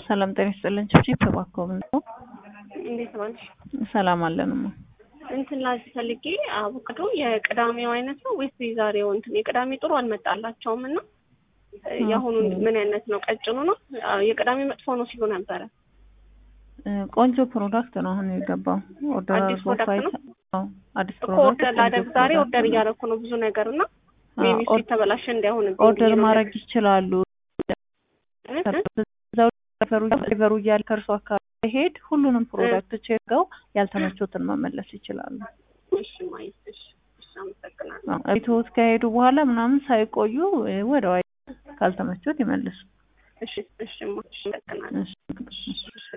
ሰላም ጤና ይስጥልን። ቺፕ እባክዎ ምን ነው? እንዴት ዋልሽ? ሰላም አለንማ። እንትን ላዚህ ፈልጌ አቮካዶ የቅዳሜው አይነት ነው ወይስ የዛሬው? እንትን የቅዳሜ ጥሩ አልመጣላቸውም እና የአሁኑ ምን አይነት ነው? ቀጭኑ ነው? የቅዳሜ መጥፎ ነው ሲሉ ነበረ። ቆንጆ ፕሮዳክት ነው አሁን የገባው። ኦርደር አዲስ ፕሮዳክት ነው? አዲስ እኮ ፕሮዳክት ኦርደር ላደርግ ዛሬ ኦርደር እያደረኩ ነው ብዙ ነገር እና ሜቢ እሱ የተበላሸ እንዳይሆን ኦርደር ማድረግ ይችላሉ። ሪቨሩ እያለ ከእርሱ አካባቢ ሄድ ሁሉንም ፕሮዳክት ቼከው ያልተመቾትን መመለስ ይችላሉ። እሺ ማየት እሺ እሺ አመሰግናለሁ። ቤትዎት ከሄዱ በኋላ ምናምን ሳይቆዩ ወደ ዋይ ካልተመቾት ይመልሱ። እሺ እሺ እሺ አመሰግናለሁ። እሺ